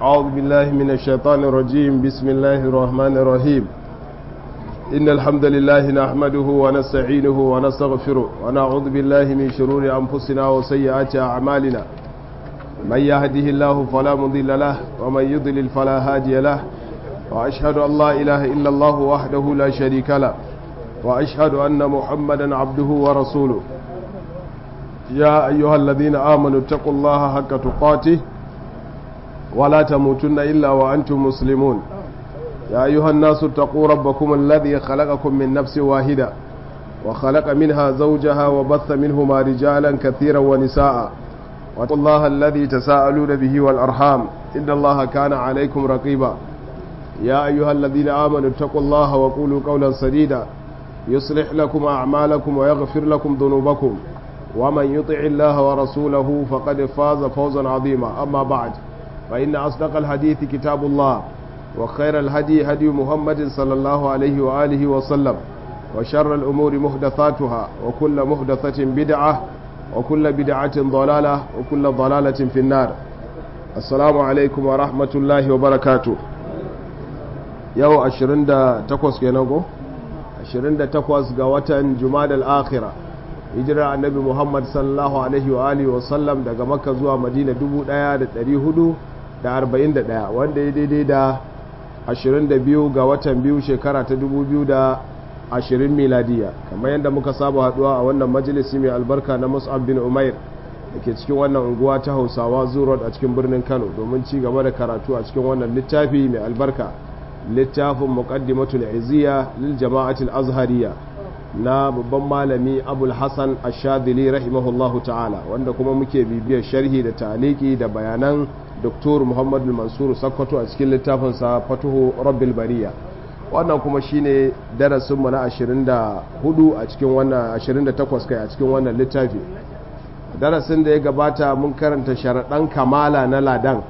أعوذ بالله من الشيطان الرجيم بسم الله الرحمن الرحيم إن الحمد لله نحمده ونستعينه ونستغفره ونعوذ بالله من شرور أنفسنا وسيئات أعمالنا من يهده الله فلا مضل له ومن يضلل فلا هادي له وأشهد أن لا إله إلا الله وحده لا شريك له وأشهد أن محمدا عبده ورسوله يا أيها الذين آمنوا اتقوا الله حق تقاته ولا تموتن إلا وأنتم مسلمون يا أيها الناس اتقوا ربكم الذي خلقكم من نفس واحدة وخلق منها زوجها وبث منهما رجالا كثيرا ونساء واتقوا الله الذي تساءلون به والأرحام إن الله كان عليكم رقيبا يا أيها الذين آمنوا اتقوا الله وقولوا قولا سديدا يصلح لكم أعمالكم ويغفر لكم ذنوبكم ومن يطع الله ورسوله فقد فاز فوزا عظيما أما بعد فإن أصدق الحديث كتاب الله وخير الهدي هدي محمد صلى الله عليه وآله وسلم وشر الأمور محدثاتها وكل محدثة بدعة وكل بدعة ضلالة وكل ضلالة في النار السلام عليكم ورحمة الله وبركاته yau 28 kenan go 28 ga watan jumadal akhira hijirar annabi muhammad sallallahu alaihi wa alihi wa sallam daga makka zuwa madina 1441 wanda ya daidai da 22 ga watan biyu shekara ta 2020 miladiya kamar yadda muka saba haduwa a wannan majalisi mai albarka na mus'ab bin umair da ke cikin wannan unguwa ta hausawa zurot a cikin birnin kano domin ci gaba da karatu a cikin wannan littafi mai albarka littafin muqaddimatul iziya lil jama'atul azhariya na babban malami abul hasan ashadili rahimahullahu ta'ala wanda kuma muke bibiyar sharhi da taliki da bayanan doktor muhammad mansur sakkwato a cikin littafinsa fatuhu rabbil bariya wannan kuma shine darasinmu na 24 a cikin wannan 28 kai a cikin wannan littafi darasin da ya gabata mun karanta sharaɗan kamala na ladan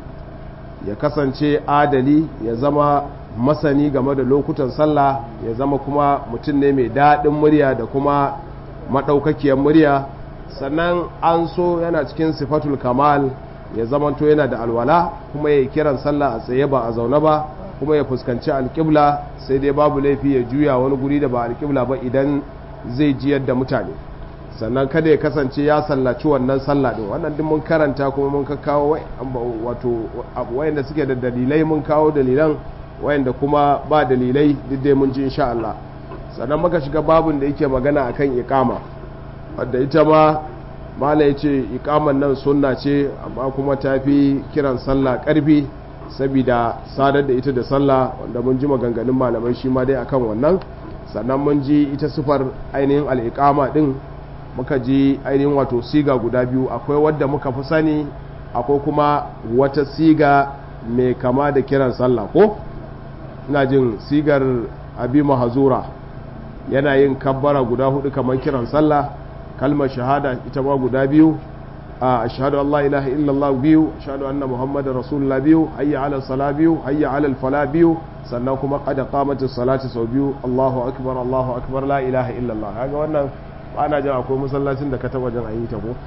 ya kasance adali ya zama masani game da lokutan sallah ya zama kuma mutum ne mai daɗin murya da kuma maɗaukakiyar murya sannan an so yana cikin sifatul kamal ya zamanto yana da alwala kuma ya kiran sallah a tsaye ba a zaune ba kuma ya fuskanci alƙibla sai dai babu laifi ya juya wani guri da ba alƙibla ba idan zai jiyar da mutane sannan kada ya kasance ya sallaci wannan sallah din wannan din mun karanta kuma mun kawo wato wayanda suke da dalilai mun kawo dalilan wayanda kuma ba dalilai duk dai mun ji insha Allah sannan muka shiga babun da yake magana akan iqama wadda ita ma mala yace iqaman nan sunna ce amma kuma tafi kiran sallah karfi saboda sadar da ita da sallah wanda mun ji maganganun malamai shi ma dai akan wannan sannan mun ji ita sifar ainihin al-iqama din muka ji ainihin wato siga guda biyu akwai wadda muka fi sani akwai kuma wata siga mai kama da kiran sallah ko ina jin sigar abi mahazura yana yin kabbara guda hudu kamar kiran sallah kalmar shahada ita ma guda biyu a ashhadu an la ilaha illallah biyu ashhadu anna muhammadar rasulullah biyu hayya ala sala biyu hayya ala fala biyu sannan kuma qad qamatis salati sau biyu allahu akbar allahu akbar la ilaha illallah kaga wannan ana jin akwai masallacin da ka taba jin ayi ta ko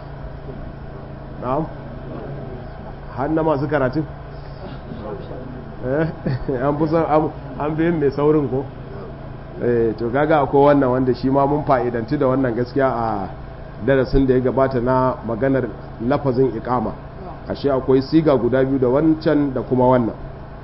na'am har na masu karatun an fi an fi yin mai saurin ko to kaga akwai wannan wanda shi ma mun fa'idanci da wannan gaskiya a darasin da ya gabata na maganar lafazin ikama ashe akwai siga guda biyu da wancan da kuma wannan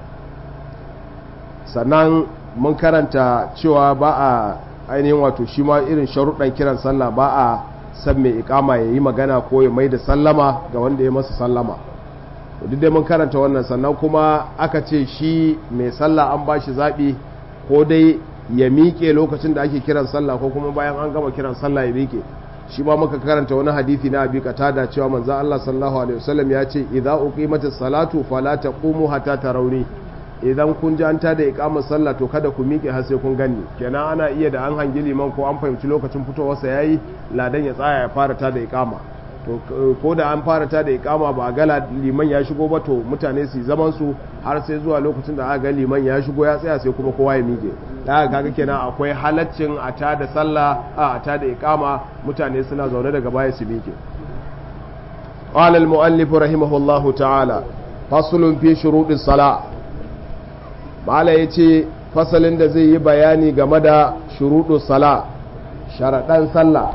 sannan mun karanta cewa ba a ainihin wato shi ma irin sharuɗan kiran sallah ba a san mai ikama ya yi magana ko ya mai da sallama ga wanda ya masa sallama duk dai mun karanta wannan sannan kuma aka ce shi mai sallah an ba shi zaɓi ko dai ya miƙe lokacin da ake kiran sallah ko kuma bayan an gama kiran sallah ya miƙe shi ma muka karanta wani hadisi na abi da cewa manzo Allah sallallahu alaihi wasallam ya ce idza uqimatis salatu fala taqumu hatta tarawni idan kun ji an tada iqamar sallah to kada ku miƙe har sai kun ganni kenan ana iya da an hangi liman ko an fahimci lokacin fitowarsa yayi ladan ya tsaya ya fara tada iqama to ko da an fara tada iqama ba ga liman ya shigo ba to mutane su zaman su har sai zuwa lokacin da aka ga liman ya shigo ya tsaya sai kuma kowa ya miƙe da kaga kenan akwai halaccin a tada sallah a tada iqama mutane suna zaune daga baya su miƙe قال المؤلف رحمه الله تعالى fasulun fi shuruɗin sala mala ya ce fasalin da zai yi bayani game da shuruɗin sala sharaɗan sallah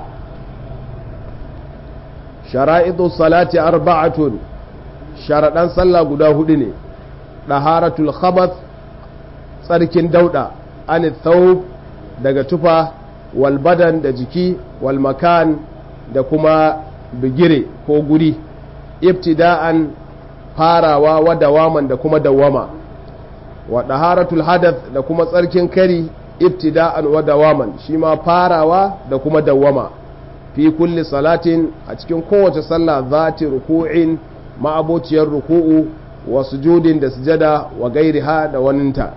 shara'idu salati arba'atun sharaɗan sallah guda hudu ne ɗaharatul khabath tsarkin dauɗa an thawb daga tufa wal badan da jiki wal makan da kuma bigire ko guri ibtida'an farawa wa dawaman da kuma dawama wa ɗaharatul hadath da kuma tsarkin kari ibtida'an wa dawaman shi ma farawa da kuma dawama fi kulli salatin a cikin kowace sallah zati ruku'in ma'abociyar ruku'u wa sujudin da sujada wa gairiha da waninta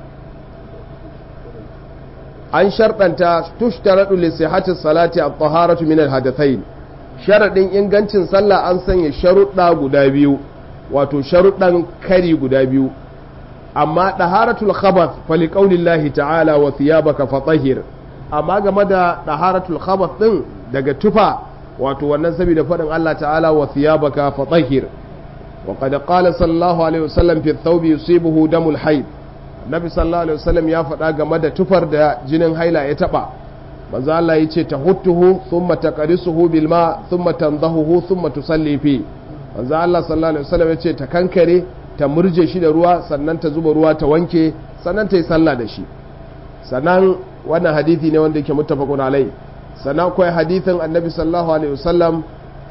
an sharɗanta tushtaradu li sihhati salati at-taharatu min al-hadathain sharadin ingancin sallah an sanya sharuɗa guda biyu wato sharuɗan kari guda biyu amma ɗaharatul khabath fali ƙaunin ta'ala wa thiyabaka fatahir amma game da ɗaharatul khabath ɗin daga tufa wato wannan saboda faɗin Allah ta'ala wa thiyabaka fatahir wa qad qala sallallahu alaihi wasallam fi thawbi yusibuhu damul haid nabi sallallahu alaihi wasallam ya faɗa game da tufar da jinin haila ya taba manzo Allah yace tahuttuhu thumma taqrisuhu bil ma thumma tandahuhu thumma tusalli fi manzo Allah sallallahu alaihi wasallam yace ta kankare ta murje shi da ruwa sannan ta zuba ruwa ta wanke sannan ta yi sallah da shi sannan wannan hadithi ne wanda yake muttafaqun alai sannan akwai hadithin annabi sallallahu alaihi wasallam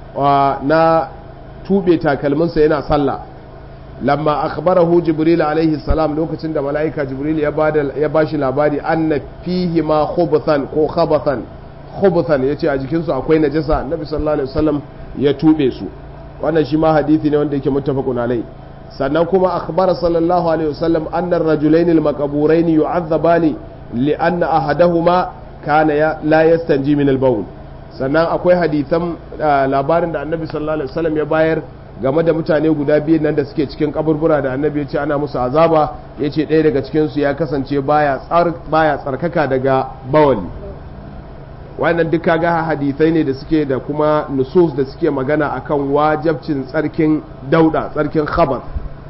na tube takalminsa yana sallah lamma akhbarahu jibril alaihi salam lokacin da mala'ika jibril ya bada ya bashi labari anna fihi ma khubthan ko khabathan khubthan yace a jikin su akwai najasa annabi sallallahu alaihi wasallam ya tube su wannan shi ma hadithi ne wanda yake muttafaqun alai sannan kuma akhbara sallallahu alaihi wasallam anna ar-rajulayn al-maqburayn yu'adhabani li anna ahadahuma kana la yastanji min al-bawl sannan akwai hadisan labarin da annabi sallallahu alaihi wasallam ya bayar game da mutane guda biyu nan da suke cikin kaburbura da annabi ya ce ana musu azaba ya ce ɗaya daga cikinsu ya kasance baya tsarkaka daga bawali wannan duk kaga hadisai ne da suke da kuma nusus da suke magana akan wajabcin tsarkin dauda tsarkin khabar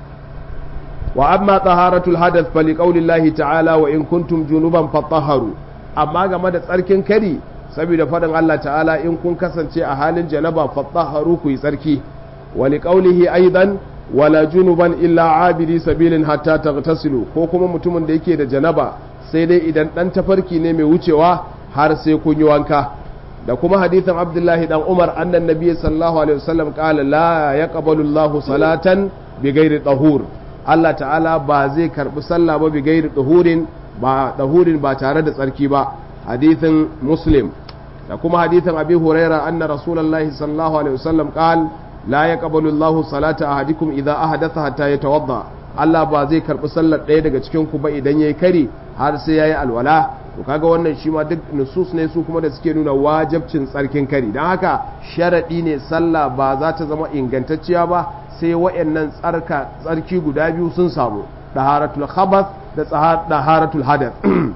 wa amma taharatul hadath fa liqaulillahi ta'ala wa in kuntum junuban fatahharu amma game da tsarkin kari saboda fadin Allah ta'ala in kun kasance a halin janaba fatahharu ku yi tsarki wa liqaulihi aidan wala junuban illa abiri sabilin hatta taghtasilu ko kuma mutumin da yake da janaba sai dai idan dan tafarki ne mai wucewa har sai kun yi wanka da kuma hadithan abdullahi dan umar annan nabiy sallallahu alaihi wasallam qala la yaqbalu allah salatan bi ghairi tahur Allah ta'ala ba zai karbi sallah ba bi ghairi tahurin ba tahurin ba tare da tsarki ba hadithin muslim da kuma hadithan abi huraira anna rasulullahi sallallahu alaihi wasallam qala la yaqbalu allah salata ahadikum idha ahdatha hatta yatawadda Allah ba zai karbi sallar ɗaya daga cikin ku ba idan yayi kari har sai yayi alwala to kaga wannan shi ma duk nusus ne su kuma da suke nuna wajabcin tsarkin kari don haka sharaɗi ne sallah ba za ta zama ingantacciya ba sai wa'annan tsarka tsarki guda biyu sun samu daharatul khabath da daharatul hadath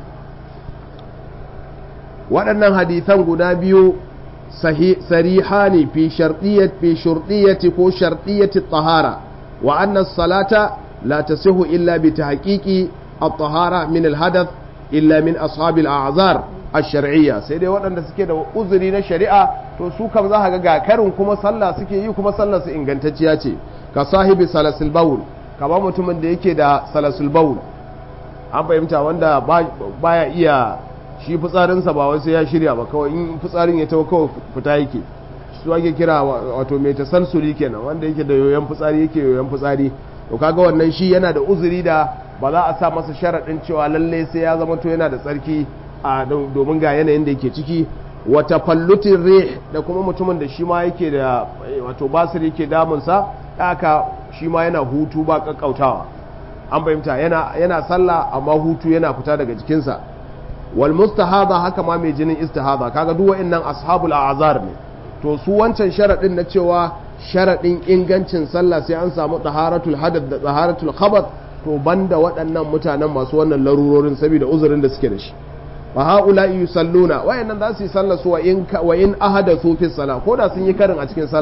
waɗannan hadithan guda biyu sarihani fi shartiyyati fi shurtiyyati ko shartiyyati tahara wa anna salata la tasihu illa bi tahqiqi at-tahara min al-hadath illa min ashabil a'zar ash-shar'iyya sai dai waɗanda suke da uzuri na shari'a to su kam za ka ga karin kuma sallah suke yi kuma sallar su ingantacciya ce ka sahibi salasul bawl kamar mutumin da yake da salasul bawl an fahimta wanda baya iya shi fitsarinsa ba wasu ya shirya ba kawai in fitsarin ya tawo kawai fita yake su ake kira wato mai tasalsuli kenan wanda yake da yoyon fitsari yake yoyon fitsari to kaga wannan shi yana da uzuri da ba za a sa masa sharaɗin cewa lalle sai ya zama to yana da tsarki a domin ga yanayin da yake ciki wata fallutin rih da kuma mutumin da shi ma yake da wato basir yake damunsa haka shi ma yana hutu ba kakkautawa an fahimta yana yana sallah amma hutu yana fita daga jikinsa wal mustahada haka ma mai jinin istihada kaga duk wa'annan ashabul a'zar ne to su wancan sharaɗin na cewa sharaɗin ingancin sallah sai an samu taharatul hadath da taharatul khabath to banda waɗannan mutanen masu wannan larurorin saboda uzurin da suke da shi fa haula yusalluna wayannan za su yi sallah su wa in wa in ahadathu fi salah ko da sun yi karin a cikin sallah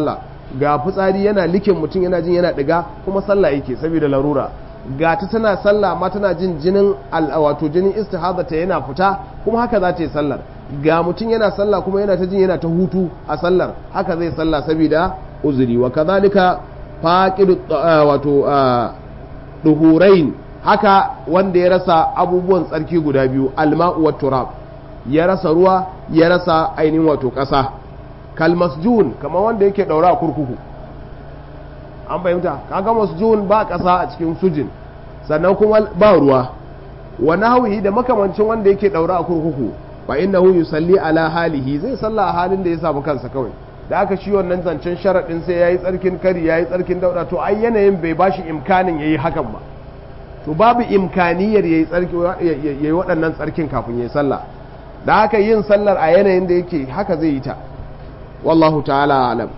ga fitsari yana likin mutum yana jin yana diga kuma sallah yake saboda larura ga ta tana sallah ma tana jin jinin wato jinin istihada ta yana fita kuma haka za ta yi sallar ga mutum yana sallah kuma yana ta jin yana ta hutu a sallar haka zai sallah saboda uzuri wa kazalika faqidu wato duhurain haka wanda ya rasa abubuwan tsarki guda biyu alma'u wat turab ya rasa ruwa ya rasa ainihin wato ƙasa kalmasjun kamar wanda yake daura a kurkuku an fahimta kaga masjun ba ƙasa a cikin sujin sannan kuma ba ruwa wa nahwihi da makamancin wanda yake daura a kurkuku fa innahu yusalli ala halihi zai salla a halin da ya samu kansa kawai da aka shi wannan zancen sharadin sai yayi tsarkin kari yayi tsarkin dauda to ai yanayin bai bashi imkanin yayi hakan ba to babu imkaniyar yayi tsarki yayi waɗannan tsarkin kafin yayi sallah da haka yin sallar a yanayin da yake haka zai yi ta wallahu ta'ala alam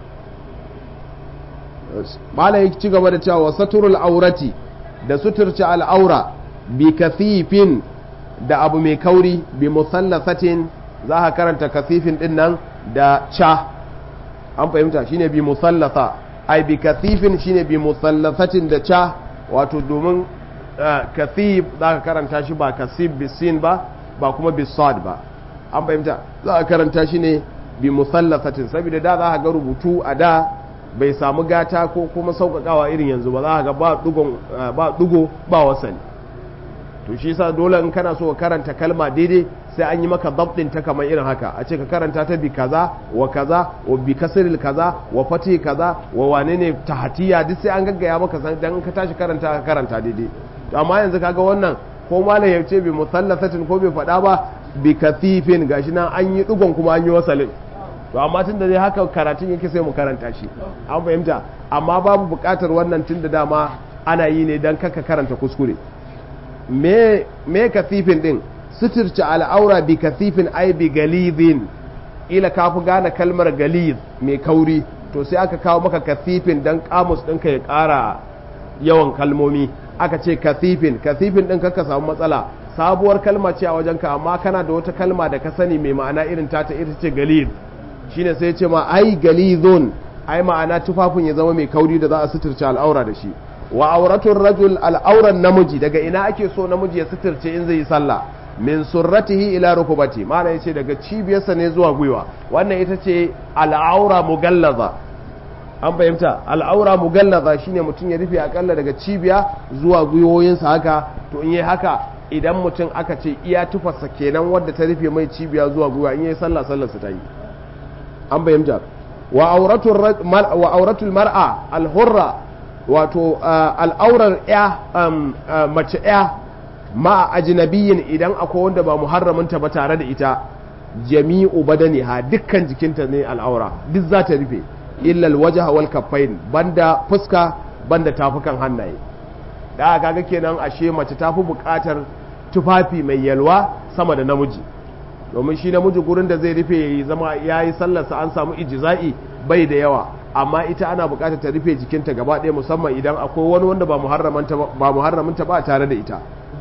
mala ya ci gaba da cewa saturul aurati da suturci al'aura bi kathifin da abu mai kauri bi musallasatin za ka karanta kathifin din nan da cha an fahimta shine bi musallasa ai bi kathifin shine bi musallasatin da cha wato domin kathif za ka karanta shi ba kasif bisin ba ba kuma bisad ba an fahimta za a karanta shi ne bi musallasatin saboda da za a ga rubutu a da bai samu gata ko kuma sauƙaƙawa irin yanzu ba za a ga ba dugo ba wasani to shi sa dole in kana so ka karanta kalma daidai sai an yi maka dabdin ta kamar irin haka a ce ka karanta ta bi kaza wa kaza wa bi kasril kaza wa fati kaza wa wane ne tahatiya duk sai an gaggaya maka dan ka tashi karanta ka karanta daidai to amma yanzu kaga wannan ko malam ya ce bi musallasatin ko bai faɗa ba bi kathifin gashi nan an yi dugon kuma an yi wasalin to amma tunda dai haka karatun yake sai mu karanta shi an fahimta amma babu buƙatar wannan tunda dama ana yi ne dan kaka karanta kuskure me me kathifin din suturci al'aura bi kathifin ai bi galidin ila ka fi gane kalmar galid mai kauri to sai aka kawo maka kathifin dan kamus ɗinka ya ƙara yawan kalmomi aka ce kathifin kathifin din ka samu matsala sabuwar kalma ce a wajenka amma kana da wata kalma da ka sani mai ma'ana irin tata ita ce galid shine sai ce ma ai galidun ai ma'ana tufafin ya zama mai kauri da za a suturce al'aura da shi wa auratun rajul al'auran namiji daga ina ake so namiji ya suturce in zai yi sallah min surratihi ila rukubati ma'ana yace daga cibiyarsa ne zuwa gwiwa wannan ita ce al'aura mugallaza an fahimta al'aura mugallaza shine mutum ya rufe akalla daga cibiya zuwa gwiwoyinsa haka to in yi haka idan mutum aka ce iya tufarsa kenan wadda ta rufe mai cibiya zuwa gwiwa in yi sallah sallar ta yi an fahimta wa auratul mar'a alhurra wato al'aurar ya mace ya ma ajnabiyin idan akwai wanda ba muharraminta ba tare da ita jami'u badaniha dukkan jikinta ne al'aura duk za ta rufe illal wajha wal kaffain banda fuska banda tafukan hannaye da kaga kenan ashe mace tafi buƙatar tufafi mai yalwa sama da namiji domin shi namiji gurin da zai rufe yayi zama yayi sallarsa an samu ijza'i bai da yawa amma ita ana buƙatar ta rufe jikinta gaba ɗaya musamman idan akwai wani wanda ba muharramanta ba muharramanta ba tare da ita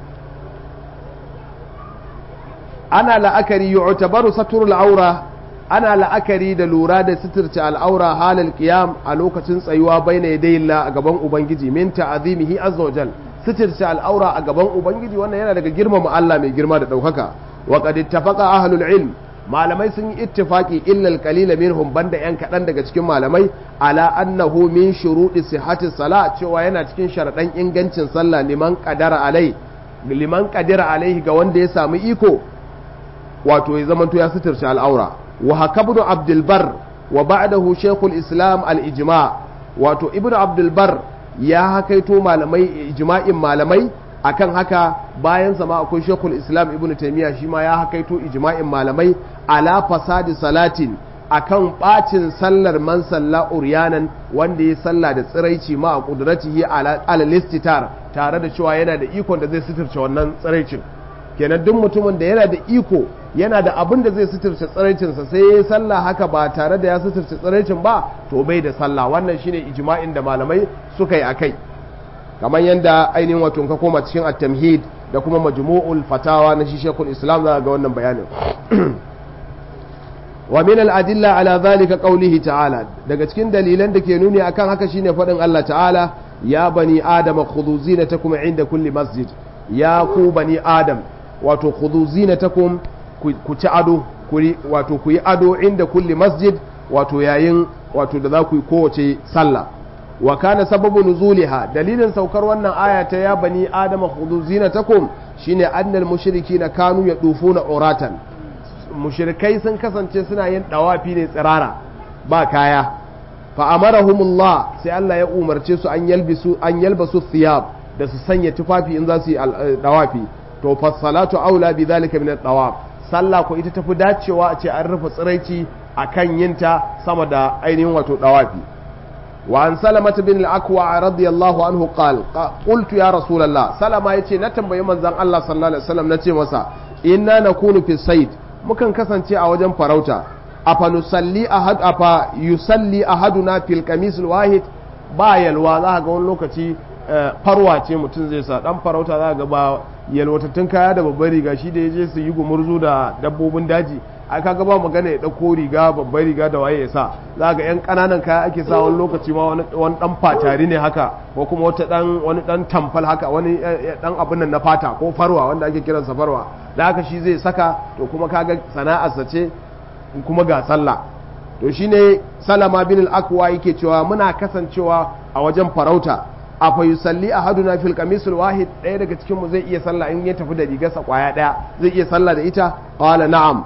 ana la'akari yu'tabaru saturul aura ana la'akari da lura da suturce al'aura halal qiyam a lokacin tsayuwa baina yadayillah a gaban ubangiji min ta'azimihi azza wajal suturce al'aura a gaban ubangiji wannan yana daga girmama Allah mai girma da daukaka wa qad ittafaqa ahlul ilm malamai sun yi ittifaki illa al-qalila minhum banda yan kadan daga cikin malamai ala annahu min shurudi sihhati salat cewa yana cikin sharadan ingancin sallah liman qadara alai liman qadara alaihi ga wanda ya samu iko wato ya zamanto ya suturce al'aura wa haka ibn abdul bar wa ba'dahu shaykhul islam al-ijma wato ibn abdul bar ya hakaito malamai ijma'in malamai akan haka bayan sama akwai shaykhul islam ibn taymiya shi ma ya hakaito ijma'in malamai ala fasadi salatin akan bacin sallar man salla uryanan wanda ya salla da tsiraici ma a kudratihi ala listitar tare da cewa yana da ikon da zai suturce wannan tsiraicin kenan duk mutumin da yana da iko yana da abin da zai suturce tsiraicinsa sai ya yi sallah haka ba tare da ya suturce tsiraicin ba to bai da sallah wannan shine ijma'in da malamai suka yi akai kamar yadda ainihin wato ka koma cikin at-tamhid da kuma majmu'ul fatawa na shi shekul islam za ga wannan bayanin wa min al-adilla ala zalika qawlihi ta'ala daga cikin dalilan da ke nuni akan haka shine fadin Allah ta'ala ya bani adama khudhu zinatakum inda kulli masjid ya ku bani adam wato khudhu zinatakum ku ci ado wato ku yi ado inda kulli masjid wato yayin wato da za ku yi kowace sallah wa kana sababu nuzuliha dalilin saukar wannan aya ta ya bani adama khudhu zinatakum shine annal mushrikina kanu yadufuna uratan mushrikai sun kasance suna yin dawafi ne tsirara ba kaya fa amarahumullah sai Allah ya umarce su an yalbisu an yalbasu thiyab da su sanya tufafi in za su yi dawafi to fa salatu aula bi dhalika min ad-dawaf sallah ko ita tafi dacewa a ce an rufe tsiraici akan yinta sama da ainihin wato dawafi wa an salamata bin al-akwa radiyallahu anhu qal qultu ya rasulullah salama yace na tambayi manzon Allah sallallahu alaihi wasallam nace masa inna nakunu fi sayd mukan kasance a wajen farauta afa nusalli ahad afa yusalli ahaduna fil qamis wahid ba yalwa za ga wani lokaci farwa ce mutum zai sa dan farauta za ga ba yalwatattun kaya da babbar riga shi da yaje su yi gumurzu da dabbobin daji ai kaga ba magana ya dauko riga babbar riga da waye ya sa za ga yan kananan kaya ake sa wani lokaci ma wani wani dan fatari ne haka ko kuma wata dan wani dan tamfal haka wani dan abin nan na fata ko farwa wanda ake kiransa farwa da haka shi zai saka to kuma kaga sana'arsa ce kuma ga sallah to shine salama bin al-akwa yake cewa muna kasancewa a wajen farauta a fa yusalli ahaduna fil qamisul wahid ɗaya daga cikin mu zai iya sallah in ya tafi da rigarsa kwaya ɗaya zai iya sallah da ita qala na'am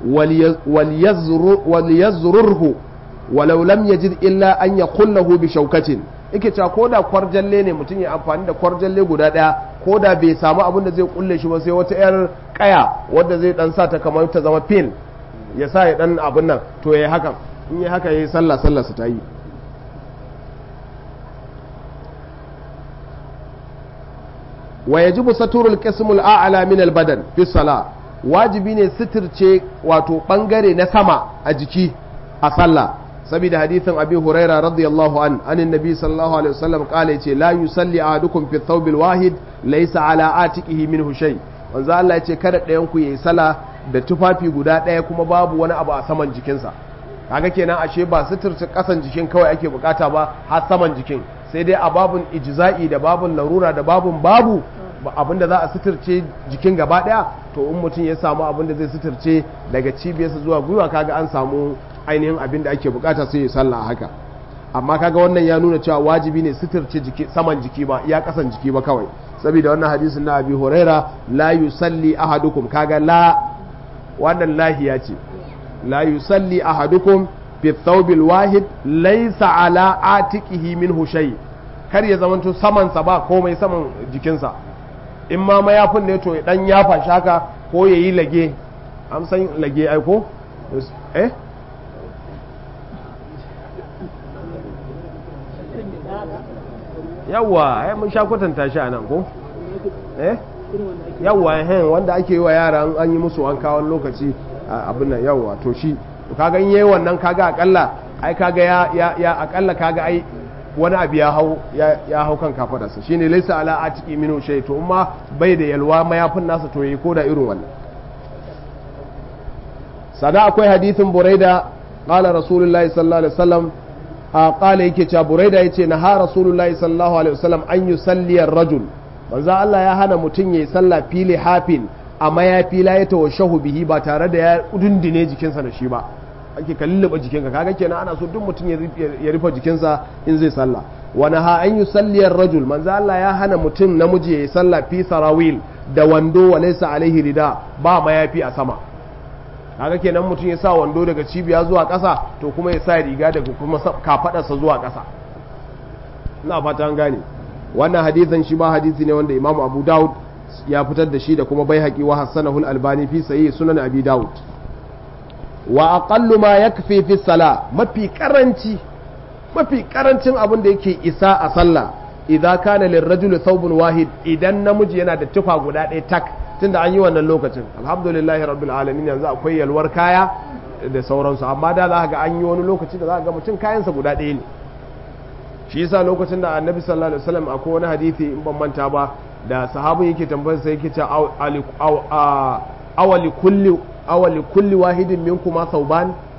wal yazrurhu walau lam yajid illa an yakullahu bi shaukatin yake cewa ko da kwarjalle ne mutum ya amfani da kwarjalle guda ɗaya ko da bai samu abin da zai kulle shi ba sai wata yar kaya wadda zai dan sa ta kamar ta zama pin ya sa ya dan abin nan to ya hakan in ya haka ya yi sallah sallah su ta yi wa yajibu saturul qismul a'la min al badan fi salah wajibi ne sitirce wato bangare na sama a jiki a sallah saboda hadithin abi huraira radiyallahu an anin nabi sallallahu alaihi wasallam kala yace la yusalli ahadukum fi thawbil wahid laysa ala atiqihi minhu shay wanzu Allah yace kada ɗayan ku yayi sallah da tufafi guda ɗaya kuma babu wani abu a saman jikinsa kaga kenan ashe ba suturta kasan jikin kawai ake bukata ba har saman jikin sai dai a babun ijza'i da babun larura da babun babu abinda za a suturce jikin gaba ɗaya to in mutum ya samu abinda zai suturce daga cibiyarsa zuwa gwiwa kaga an samu ainihin abin da ake bukata sai ya sallah haka amma kaga wannan ya nuna cewa wajibi ne suturce jiki saman jiki ba iya kasan jiki ba kawai saboda wannan hadisin na abi huraira la yusalli ahadukum kaga la wannan lahiya ce la yusalli ahadukum fi thawbil wahid laysa ala atiqihi minhu shay kar ya zamanto saman sa ba komai saman jikinsa in ma mayafin ne to dan yafa shaka ko yayi lage an san lage ai ko eh yawwa ai mun sha kwatanta shi a nan ko eh yawwa eh wanda ake yi wa yara an yi musu wanka wani lokaci abin nan yawwa to shi to kaga in yayi wannan kaga akalla ai kaga ya ya, ya akalla kaga ai wani abu ya hau ya hau kan kafadarsa shine laysa ala atiki minu shay to amma bai da yalwa mayafin nasa to yayi koda irin wannan sada akwai hadithin buraida qala rasulullahi sallallahu alaihi wasallam a kala yake cewa buraida yace na ha rasulullahi sallallahu alaihi wasallam an yusalli ar-rajul manzo Allah ya hana mutum yayi sallah fili hafin amma ya fila ya tawashahu bihi ba tare da ya dundune jikinsa da shi ba ake kalluba jikinka kaga kenan ana so duk mutum ya rufe jikinsa in zai sallah wa naha an yusalli ar-rajul manzo Allah ya hana mutum namiji yayi sallah fi sarawil da wando wa laysa alaihi rida ba mayafi a sama kaga kenan mutum ya sa wando daga cibiya zuwa ƙasa to kuma ya sa riga daga kuma kafadarsa zuwa ƙasa ina fata an gane wannan hadisin shi ba hadisi ne wanda Imam Abu Dawud ya fitar da shi da kuma Baihaqi wa Hasanahu al-Albani fi sahih sunan Abi Dawud wa aqallu ma yakfi fi salah mafi karanci mafi karancin abin da yake isa a sallah idza kana lirrajuli thawbun wahid idan namiji yana da tufa guda ɗaya tak tunda an yi wannan lokacin alhamdulillahi rabbil alamin yanzu akwai yalwar kaya da sauransu amma da za ga an yi wani lokaci da za ga mutum kayansa guda ɗaya ne shi yasa lokacin da annabi sallallahu alaihi wasallam akwai wani hadisi in ban manta ba da sahabin yake tambayar sai yake cewa awali kulli awali kulli wahidin minkum ma sauban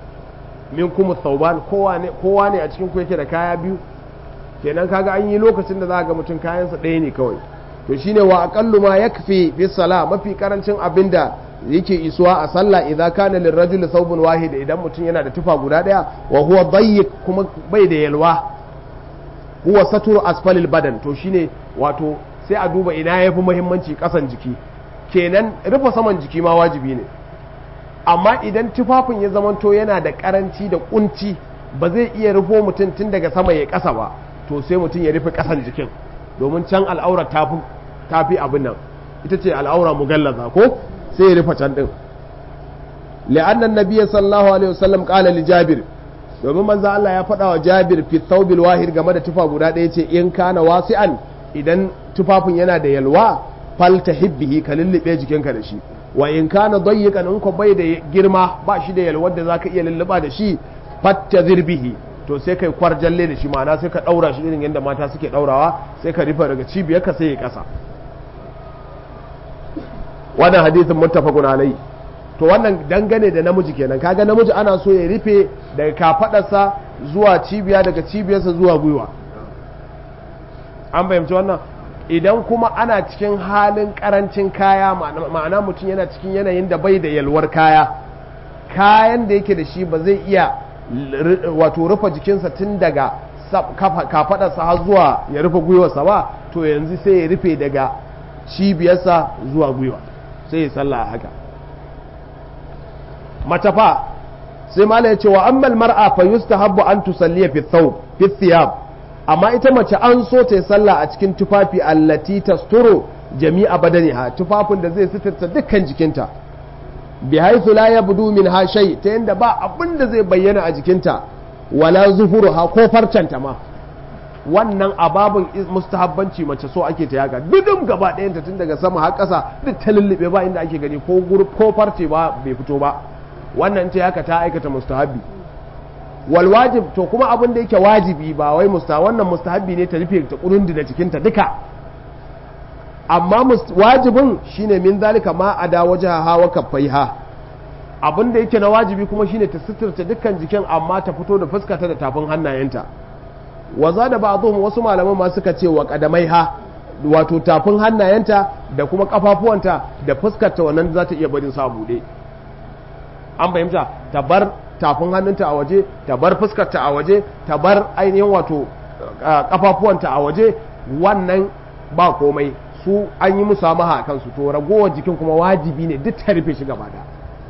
minkum thawban kowa ne kowa ne a cikin ku yake da kaya biyu kenan kaga an yi lokacin da za ga mutum kayansa ɗaya ne kawai to shine wa aqallu ma yakfi fi sala mafi karancin abinda yake isuwa a sallah idza kana lirrajuli thawbun wahid idan mutum yana da tufa guda daya wa huwa dayyiq kuma bai da yalwa huwa saturu asfalil badan to shine wato sai a duba ina yafi muhimmanci kasan jiki kenan rufe saman jiki ma wajibi ne amma idan tufafin ya zamanto yana da karanci da kunci ba zai iya rufo mutum tun daga sama ya kasa ba to sai mutum ya rufe kasan jikin domin can al'aura tafi abin nan ita ce al'aura mugallaza ko sai ya rufe can din li'annan nabiyyi sallallahu alaihi wasallam qala li jabir domin manzo Allah ya faɗa wa jabir fi thawbil wahid game da tufa guda ɗaya ce in kana wasi'an idan tufafin yana da yalwa fal tahibbihi ka lullube jikinka da shi wa in kana dayyiqan in ko bai da girma ba shi da yalwar da zaka iya lulluba da shi fattazir bihi to sai kai kwarjalle da shi ma'ana sai ka daura shi irin yadda mata suke daurawa sai ka rufe daga cibiyar ka sai ya kasa wannan hadisin muttafaqun alai to wannan dangane da namiji kenan kaga namiji ana so ya rufe daga kafadarsa zuwa cibiya daga cibiyarsa zuwa gwiwa an fahimci wannan idan kuma ana cikin halin karancin kaya ma'ana mutum yana cikin yanayin da bai da yalwar kaya kayan da yake da shi ba zai iya wato rufe jikinsa tun daga kafadarsa har zuwa ya rufe gwiwarsa ba to yanzu sai ya rufe daga cibiyarsa zuwa gwiwa sai ya sallah haka mace fa sai mala ya ce wa ammal mar'a fa yustahabbu an tusalliya fi thawb fi thiyab amma ita mace an so ta yi sallah a cikin tufafi allati tasturu jami'a badaniha tufafin da zai sitirta dukkan jikinta bi haythu la yabdu min ha shay ta yanda ba abin da zai bayyana a jikinta wala zuhuruha ko farcanta ma wannan ababin mustahabbanci mace so ake ta yaga dudum gaba ɗayanta tun daga sama har ƙasa duk ta lullube ba inda ake gani ko ko farce ba bai fito ba wannan ta haka ta aikata mustahabbi wal wajib to kuma abin da yake wajibi ba wai musta wannan mustahabbi ne ta rufe ta kurundi da jikinta duka amma wajibin shine min zalika ma ada wajaha wa kaffaiha abin da yake na wajibi kuma shine ta suturta dukkan jikin amma ta fito da fuskata da tafin hannayenta waza da ba'dhum wasu malaman ma suka ce wa qadamaiha wato tafin hannayenta da kuma kafafuwanta da fuskarta wannan za ta iya barin sa bude an fahimta ta bar tafin hannunta a waje ta bar fuskarta a waje ta bar ainihin wato kafafuwanta a waje wannan ba komai su an yi musu amaha a kansu to ragowar jikin kuma wajibi ne duk ta rufe shi gaba da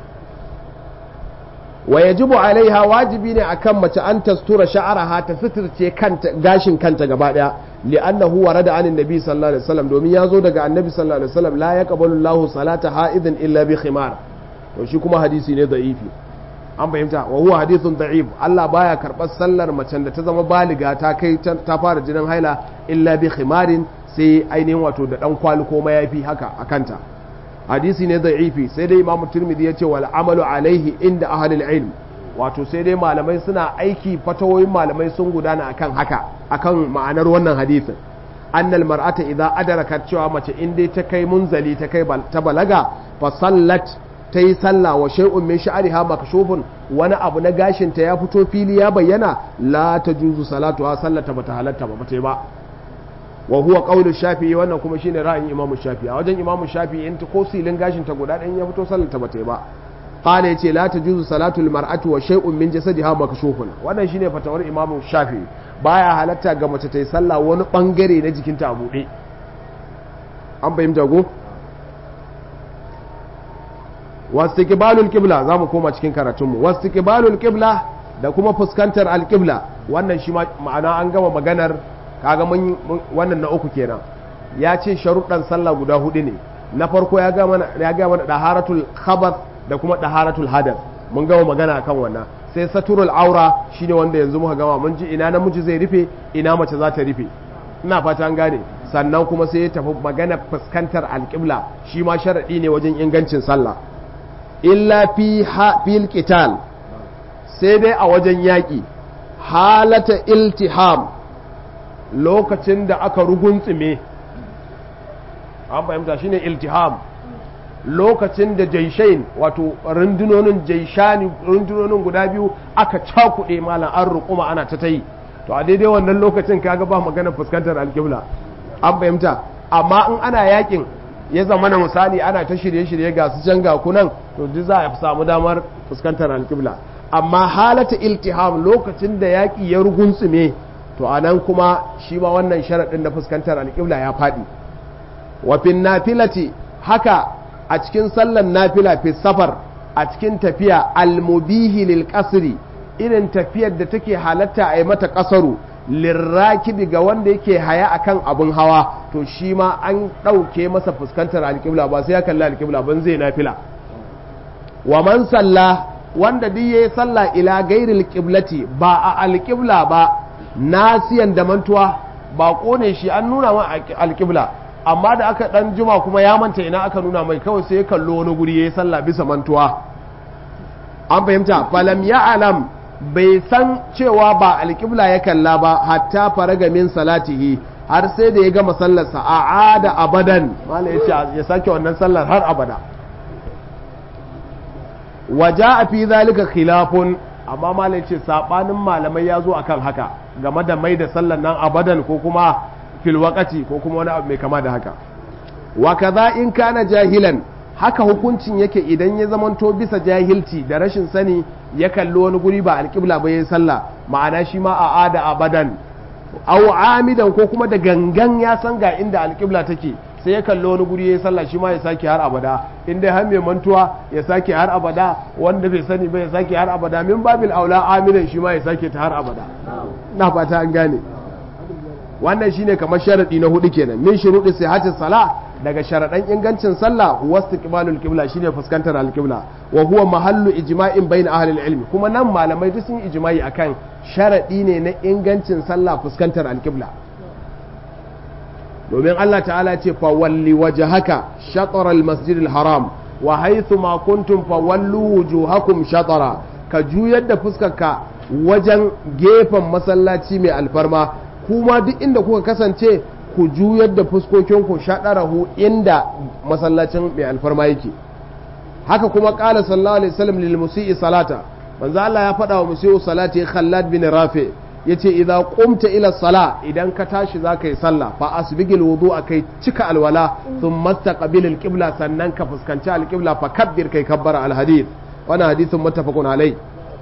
wa yajibu alaiha wajibi ne akan mace an tastura sha'araha ta suturce kanta gashin kanta gaba daya li'annahu warada anin nabi sallallahu alaihi wasallam domin ya zo daga annabi sallallahu alaihi wasallam la yaqbalu Allahu salata ha'idin illa bi khimar to shi kuma hadisi ne da'ifi an fahimta wa huwa hadithun da'if Allah baya karɓar sallar macen da ta zama baliga ta kai ta fara jinin haila illa bi khimarin sai ainihin wato da dan kwali ko mayafi haka a kanta hadisi ne da'ifi sai dai imamu turmidi ya ce wal amalu alaihi inda ahlul ilm wato sai dai malamai suna aiki fatawoyin malamai sun gudana akan haka akan ma'anar wannan hadisin annal mar'ata idza adrakat cewa mace in dai ta kai munzali ta kai ta balaga fa sallat ta yi sallah wa shay'un min sha'riha makshufun wani abu na gashin ta ya fito fili ya bayyana la tajuzu salatu ha sallata bata halatta ba bata ba wa huwa qawlu shafi'i wannan kuma shine ra'ayin imamu shafi'i a wajen imamu shafi'i in ta ko silin gashin ta guda ɗayan ya fito sallata bata ba qala yace la tajuzu salatu lil mar'ati wa shay'un min jasadiha makshufun wannan shine fatawar imamu shafi'i baya halatta ga mace ta yi sallah wani bangare na jikinta a buɗe an fahimta go wastiqbalul qibla zamu koma cikin karatunmu wastiqbalul qibla da kuma fuskantar alqibla wannan shi ma'ana an gama maganar kaga mun wannan na uku kenan ya ce sharuɗan sallah guda hudu ne na farko ya ga mana ya ga mana daharatul khabath da kuma daharatul hadath mun gama magana akan wannan sai saturul aura shine wanda yanzu muka gama mun ji ina namiji zai rufe ina mace za ta rufe ina fata an gane sannan kuma sai ya tafi magana fuskantar alƙibla shi ma sharaɗi ne wajen ingancin sallah illa fi fil qital sai dai a wajen yaƙi halata iltiham lokacin da aka ruguntsime an fahimta shine iltiham lokacin da jaishain wato rundunonin jaishani rundunonin guda biyu aka cakuɗe malam an rukuma ana ta tayi to a daidai wannan lokacin kaga ba magana fuskantar alƙibla an fahimta amma in ana yakin ya zama na misali ana ta shirye-shirye ga su can ga kunan to duk za a samu damar fuskantar alƙibla amma halata iltiham lokacin da yaƙi ya rugunsume to a nan kuma shi ma wannan sharaɗin na fuskantar alƙibla ya faɗi wafin nafilati haka a cikin sallan nafila fi safar a cikin tafiya almubihi lil qasri irin tafiyar da take halatta a yi mata ƙasaru lirrakibi ga wanda yake haya akan abin hawa to shi ma an ɗauke masa fuskantar alƙibla ba sai ya kalli alƙibla ban zai nafila wa man salla wanda duk yayi sallah ila gairil qiblati ba a alƙibla ba nasiyan da mantuwa ba kone shi an nuna ma alƙibla amma da aka dan juma kuma ya manta ina aka nuna mai kawai sai ya kallo wani guri yayi sallah bisa mantuwa an fahimta falam ya alam bai san cewa ba alƙibla ya kalla ba hatta faraga min salatihi har sai da ya gama sallarsa a ada abadan mala ya ce ya sake wannan sallar har abada waja a fi zalika khilafun amma mala ya ce saɓanin malamai ya zo akan haka game da mai da sallar nan abadan ko kuma filwakati ko kuma wani abu mai kama da haka wa kaza in kana jahilan haka hukuncin yake idan ya zamanto bisa jahilci da rashin sani ya kalli wani guri ba alƙibla ba ya sallah ma'ana shi ma a ada abadan aw amidan ko kuma da gangan ya san ga inda alƙibla take sai ya kalli wani guri ya sallah shi ma ya sake har abada in dai har mai mantuwa ya sake har abada wanda bai sani ba ya sake har abada min babil aula amidan shi ma ya sake ta har abada na fata an gane wannan shine kamar sharadi na hudu kenan min shurudi sihhatis sala daga sharadan ingancin sallah wasu qibalul qibla shine fuskantar alqibla wa huwa mahallu ijma'in bain ahli ilmi kuma nan malamai duk sun yi ijma'i akan sharadi ne na ingancin sallah fuskantar alqibla domin Allah ta'ala ce fa walli wajhaka shatr al-masjid al-haram wa haythu ma kuntum fa wallu wujuhakum shatara ka juyar da fuskarka wajen gefen masallaci mai alfarma kuma duk inda kuka kasance ku juyar da fuskokinku shaɗarahu inda masallacin mai alfarma yake haka kuma ƙala sallallahu alaihi wasallam lil musi'i salata manzo Allah ya faɗa wa musi'u salati Khallad bin Rafi yace idza qumta ila sala idan ka tashi zaka yi sallah fa asbigil wudu'a kai cika alwala thumma taqbil alqibla sannan ka fuskanci alqibla fa kabbir kai kabbara alhadith wannan hadithun muttafaqun alai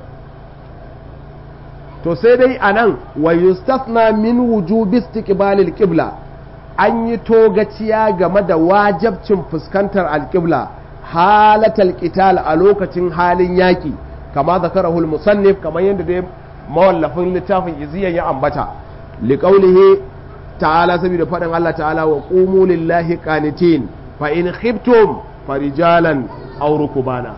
to sai dai a nan wa yustafna min wujubi istiqbalil qibla an yi togaciya game da wajabcin fuskantar alqibla halatal qital a lokacin halin yaki kama zakarahu musannif kamar yadda dai mawallafin littafin iziyan ya ambata liqaulihi ta'ala saboda faɗin Allah ta'ala wa qumu lillahi qanitin fa in khiftum farijalan aw rukbana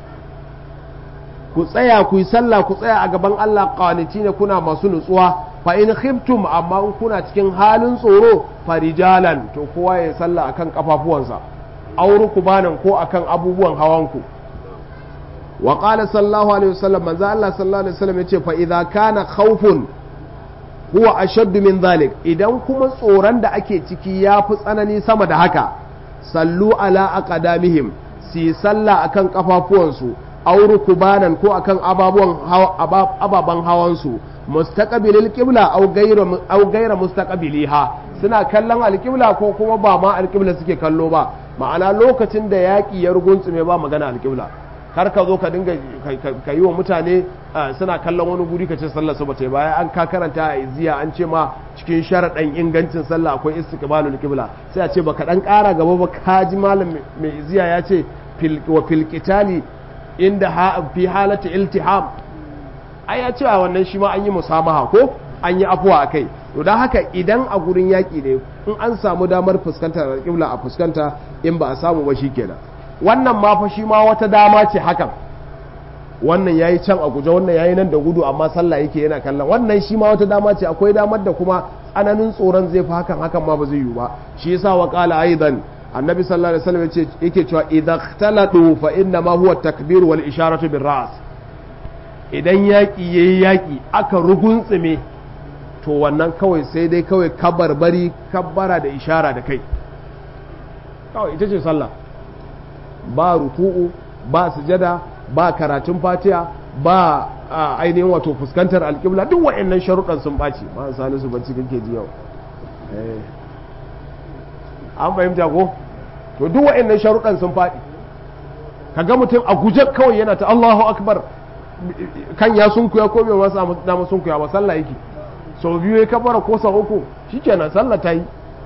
ku tsaya ku yi sallah ku tsaya a gaban Allah qaniti ne kuna masu nutsuwa fa in khiftum amma in kuna cikin halin tsoro farijalan to kowa ya sallah akan kafafuwansa auru kubanan ko akan abubuwan hawanku wa qala sallallahu alaihi wasallam manzo Allah sallallahu alaihi wasallam yace fa idza kana khawfun huwa ashadd min dhalik idan kuma tsoron da ake ciki ya fi tsanani sama da haka sallu ala aqdamihim si sallah akan kafafuwansu auru kubanan ko akan ababen hawansu mustaqbilil qibla aw ghayra aw ghayra mustaqbiliha suna kallon alqibla ko kuma ba ma alqibla suke kallo ba ma'ana lokacin da yaki ya rugunsume ba magana alqibla kar ka zo ka dinga ka yi wa mutane suna kallon wani guri ka ce sallar su bata baya an ka karanta a iziya an ce ma cikin sharaɗin ingancin sallah akwai istiqbalul qibla sai a ce baka dan ƙara gaba ba ka ji malam mai iziya ya ce wa fil qitali inda fi halata iltiham ai ya cewa wannan shi ma an yi musamaha ko an yi afuwa a kai to don haka idan a gurin yaƙi ne in an samu damar fuskantar alƙibla a fuskanta in ba a samu ba shi kenan wannan ma fa shi ma wata dama ce hakan wannan yayi can a guje wannan yayi nan da gudu amma sallah yake yana kallon wannan shi ma wata dama ce akwai damar da kuma tsananin tsoron zai fi hakan hakan ma ba zai yiwu ba shi yasa wa qala aidan annabi sallallahu alaihi wasallam yace yake cewa idza ikhtalatu fa inna ma huwa takbir wal isharatu bir ra's idan yaki yayi yaki aka rugunsume to wannan kawai sai dai kawai kabarbari kabbara da ishara da kai kawai ita ce sallah ba ruku'u ba sujada ba karatun fatiha ba ainihin wato fuskantar alƙibla duk wa'annan sharuɗan sun ɓaci ma salisu bacci kake ji yau an fahimta ko to duk wa'annan sharuɗan sun faɗi kaga mutum a guje kawai yana ta Allahu akbar kan ya sunkuya ko bai masa dama sunkuya ba sallah yake sau biyu ya kabara ko sau uku shikenan sallah ta yi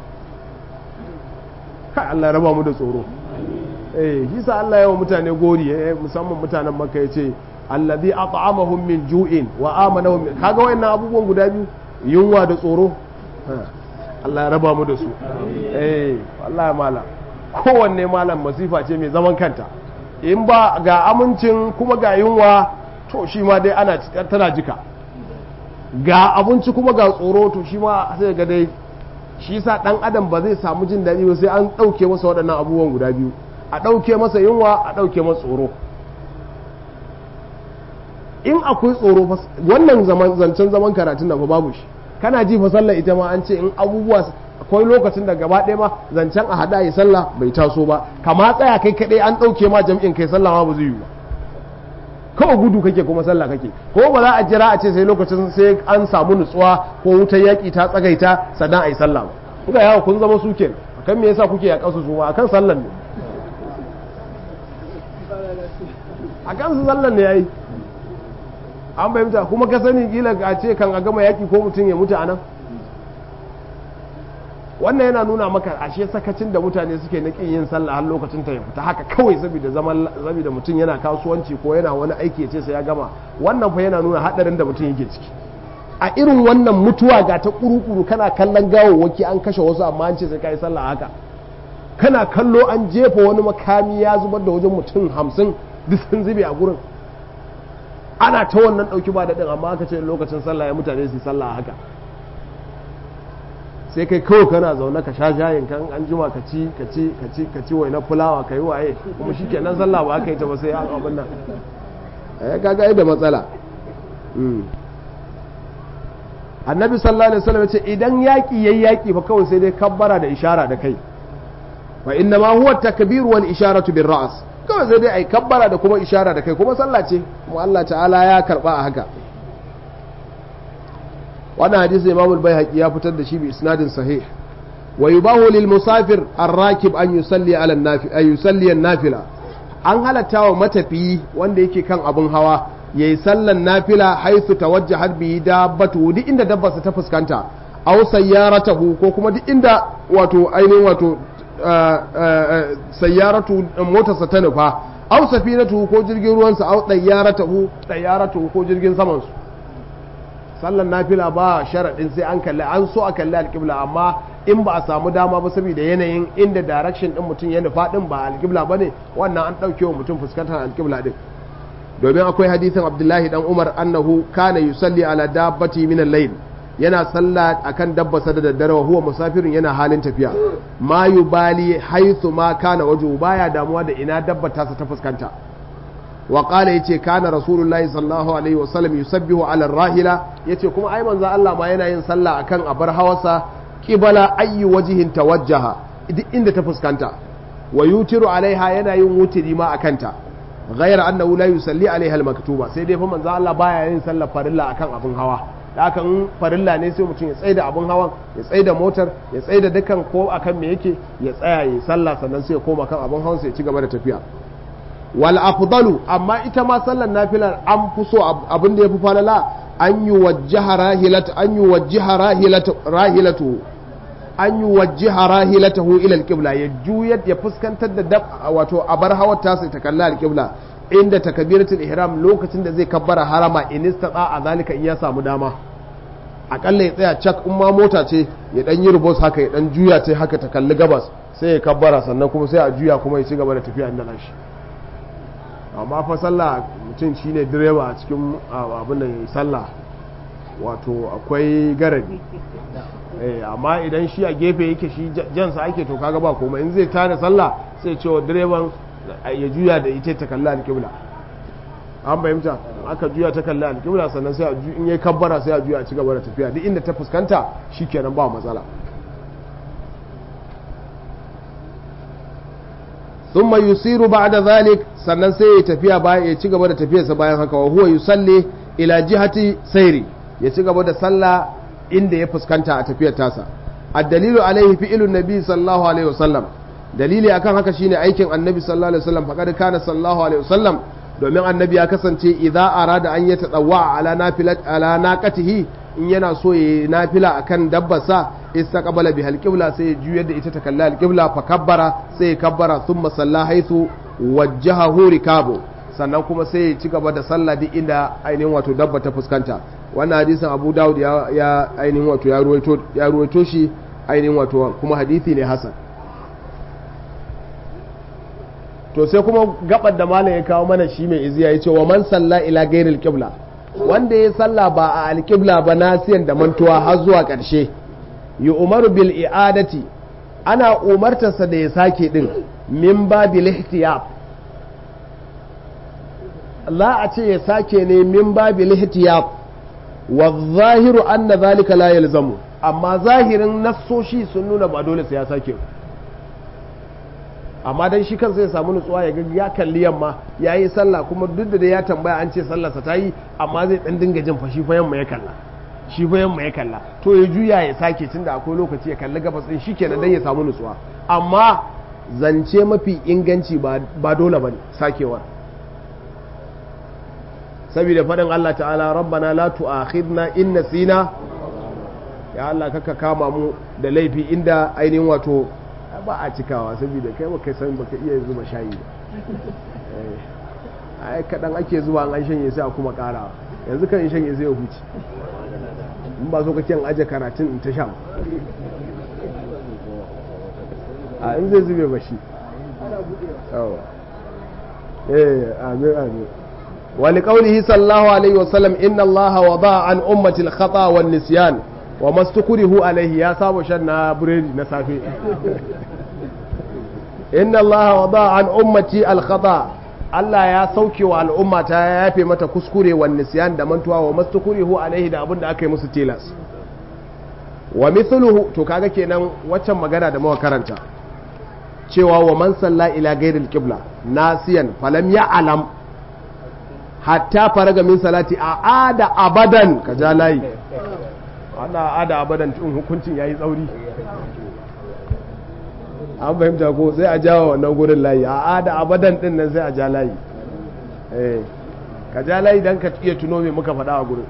kai Allah raba mu da tsoro eh shi sa Allah yawa mutane gori eh musamman mutanen Makka yace allazi at'amahum min ju'in wa amanahum kaga wayannan abubuwan guda biyu yunwa da tsoro Allah ya raba mu da su eh wallahi malam kowanne malam masifa ce mai zaman kanta in ba ga amincin kuma ga yunwa to shi ma dai ana tana jika ga abinci kuma ga tsoro to shi ma sai ga dai shi sa dan adam ba zai samu jin daɗi ba sai an ɗauke masa waɗannan abubuwan guda biyu a ɗauke masa yunwa a ɗauke masa tsoro in akwai tsoro wannan zancen zaman karatun da fa babu shi kana ji fa sallar ita ma an ce in abubuwa akwai lokacin da gaba ɗaya ma zancen a haɗa yi sallah bai taso ba kama tsaya kai kaɗai an ɗauke ma jam'in kai sallah ma ba zai yi ba kawai gudu kake kuma sallah kake ko ba za a jira a ce sai lokacin sai an samu nutsuwa ko wutar yaƙi ta tsagaita sannan a yi sallah ba kuka yawa kun zama su kenan akan me yasa kuke yaƙa su ma akan sallan ne akan su sallan ne yayi an fahimta kuma ka sani kila a ce kan a gama yaƙi ko mutum ya mutu a nan wannan yana nuna maka ashe sakacin da mutane suke na kin yin sallah har lokacin ta ya fita haka kawai saboda zaman saboda mutum yana kasuwanci ko yana wani aiki ce sai ya gama wannan fa yana nuna hadarin da mutum yake ciki a irin wannan mutuwa ga ta kurukuru kana kallon gawawwaki an kashe wasu amma an ce sai kai sallah haka kana kallo an jefa wani makami ya zubar da wajen mutum hamsin duk sun zube a gurin ana ta wannan dauki ba daɗin amma aka ce lokacin sallah ya mutane su sallah haka sai kai kawai kana zaune ka sha shayin kan an jima ka ci ka ci ka ci ka ci wai na fulawa ka yi waye kuma shi kenan sallah ba aka yi ta ba sai an abin nan eh kaga da matsala annabi sallallahu alaihi wasallam ce idan yaki yayi yaki fa kawai sai dai kabbara da ishara da kai wa inna ma huwa takbir wal isharatu bir ra's kawai sai dai ai kabbara da kuma ishara da kai kuma sallah ce kuma Allah ta'ala ya karba a haka wannan hadisi Imam al-Baihaqi ya fitar da shi bi isnadin sahih wa yubahu lil musafir ar-rakib an yusalli ala an-nafi ay yusalli an-nafila an halatta wa matafiyi wanda yake kan abun hawa yayi sallan nafila haythu tawajjahat bi dabbatu duk inda dabbarsa ta fuskanta aw sayyaratahu ko kuma duk inda wato ainihin wato sayyaratu motarsa ta nufa aw safinatu ko jirgin ruwansa aw dayyaratahu dayyaratu ko jirgin samansu sallan nafila ba sharaɗin sai an kalli an so a kalli alƙibla amma in ba a samu dama ba saboda yanayin inda direction ɗin mutum ya nufa ɗin ba alƙibla ba ne wannan an ɗauke wa mutum fuskantar alƙibla ɗin domin akwai hadisin abdullahi dan umar annahu kana yusalli ala dabbati min al-layl yana sallah akan dabbasa da daddare wa huwa musafirin yana halin tafiya ma yubali haythu ma kana waju baya damuwa da ina dabba ta ta fuskanta wa qala yace kana rasulullahi sallallahu alaihi wa sallam yusabbihu ala rahila yace kuma ai manzo Allah ma yana yin sallah akan abar hawasa qibala ayyi wajhin tawajjaha duk inda ta fuskanta wa yutiru alaiha yana yin wutiri ma akanta ghayra annahu la yusalli alaiha al-maktuba sai dai fa manzo Allah baya yin sallar farilla akan abin hawa da haka in farilla ne sai mutum ya tsaida abin hawan ya tsaida motar ya tsaida dukan ko akan me yake ya tsaya ya sallah sannan sai ya koma kan abin hawan sai ya ci gaba da tafiya wal afdalu amma ita ma sallar nafilar an fi so abin da yafi falala an yi wajjaha rahilatu an yi wajjaha rahilatu rahilatu an yi wajjaha rahilatahu ila alqibla ya juyar ya fuskantar da dab wato abar hawar ta sai ta kalla alqibla inda takbiratul ihram lokacin da zai kabbara harama in istata a zalika in ya samu dama akalla ya tsaya cak in ma mota ce ya dan yi rubos haka ya dan juya ce haka ta kalli gabas sai ya kabbara sannan kuma sai a juya kuma ya ci gaba da tafiya inda nashi amma fa sallah mutum shine direba a cikin abin da ya sallah wato akwai garabi amma idan shi a gefe yake shi jansa ake to kaga ba komai in zai tada sallah sai cewa direban ya juya da ita ta kalli alƙibla an fahimta aka juya ta kalli alƙibla sannan sai in yi kabbara sai a juya a ci gaba da tafiya duk inda ta fuskanta shikenan ba matsala thumma yusiru ba'da zalik sannan sai ya tafiya bayan ya ci gaba da tafiyarsa bayan haka wa huwa yusalli ila jihati sairi ya ci gaba da sallah inda ya fuskanta a tafiyar tasa ad-dalilu alaihi fi'lun nabi sallallahu alaihi wasallam dalili akan haka shine aikin annabi sallallahu alaihi wasallam faqad kana sallallahu alaihi wasallam domin annabi ya kasance idza arada an yatadawwa ala nafilat ala naqatihi in yana so ya nafila akan dabbarsa istaqbala bihal qibla sai ya juyar da ita ta kalla al-qibla fa kabbara sai ya kabbara thumma salla haythu wajjahahu rikabu sannan kuma sai ya ci gaba da sallah duk inda ainihin wato dabba ta fuskanta wannan hadisin Abu Dawud ya, ya ainihin wato ya ruwaito ya ruwaito shi ainihin wato kuma hadisi ne hasan to sai kuma gabar da malam ya kawo mana shi mai iziya ya ce wa man salla ila gairil qibla wanda ya salla ba a alqibla ba nasiyan da mantuwa har zuwa ƙarshe yi umaru bil i'adati ana umartarsa da ya sake din min babil ihtiyab la a ce ya sake ne min babil ihtiyab wa zahiru anna zalika la yalzamu amma zahirin nassoshi sun nuna ba dole sai ya sake amma dan shi kansa ya samu nutsuwa ya ga ya kalli yamma ya yi sallah kuma duk da ya tambaya an ce sallarsa ta yi amma zai dan dinga jin fashi fa yamma ya kalla shi fa yamma ya kalla to ya juya ya sake tunda akwai lokaci ya kalli gabas din shi kenan dan ya samu nutsuwa amma zance mafi inganci ba dole bane sakewar saboda faɗin Allah ta'ala rabbana la tu'akhidna in nasina ya Allah kaka kama mu da laifi inda ainihin wato ba a cikawa saboda kai baka san baka iya zuba shayi ba ai kadan ake zuba an shanye sai a kuma karawa yanzu kan in shanye sai ya huce in ba so kake an aje karatun in ta sha a in zai zube ba shi eh amin amin ولقوله صلى الله عليه وسلم إن الله وضع عن أمة الخطأ والنسيان وما استكره عليه يا سابو شنا بريد نسافي إن الله وضع عن أمتي الخطأ Allah ya sauke wa al'umma ta ya yafe mata kuskure wa nisyan da mantuwa wa mastukurihu alaihi da abin da aka yi musu tilas wa mithluhu to kaga kenan waccan magana da muka karanta cewa wa man salla ila ghairil qibla nasiyan falam ya'lam hatta faraga min salati a ada abadan ka ja layi ana ada abadan tun hukuncin yayi tsauri an fahimta ko sai a jawo wannan gurin layi a ada abadan din nan sai a ja layi eh ka ja layi dan ka iya tuno me muka faɗa a gurin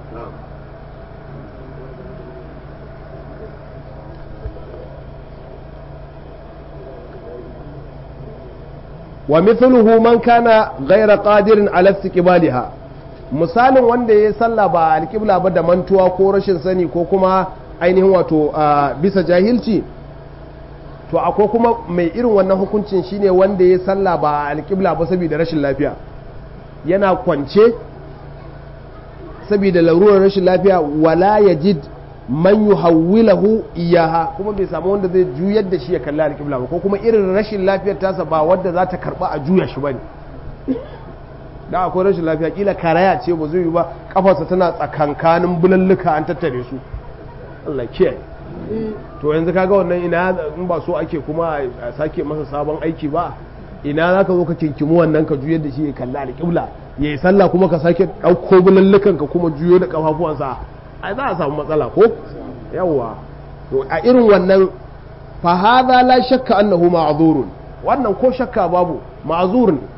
wa mithluhu man kana ghayra qadirin ala istiqbaliha misalin wanda ya sallah ba alqibla ba da mantuwa ko rashin sani ko kuma ainihin wato bisa jahilci to akwai kuma mai irin wannan hukuncin shine wanda ya sallah ba alqibla ba saboda rashin lafiya yana kwance saboda larurar rashin lafiya wala yajid man yuhawwilahu iyaha kuma bai samu wanda zai juyar da shi ya kalli alƙibla ba ko kuma irin rashin lafiyar tasa ba wadda za ta karba a juya shi bane da akwai rashin lafiya kila karaya ce ba zai yi ba kafarsa tana tsakankanin bulalluka an tattare su Allah kiyaye to yanzu kaga wannan ina in ba so ake kuma a sake masa sabon aiki ba ina za ka zo ka kinkimu wannan ka juyar da shi ya kalli alƙibla ya yi sallah kuma ka sake ɗauko bulallukan ka kuma juyo da kafafuwansa ai za a samu matsala ko yawwa to a irin wannan fa hadha la shakka annahu ma'zurun wannan ko shakka babu ma'zur ne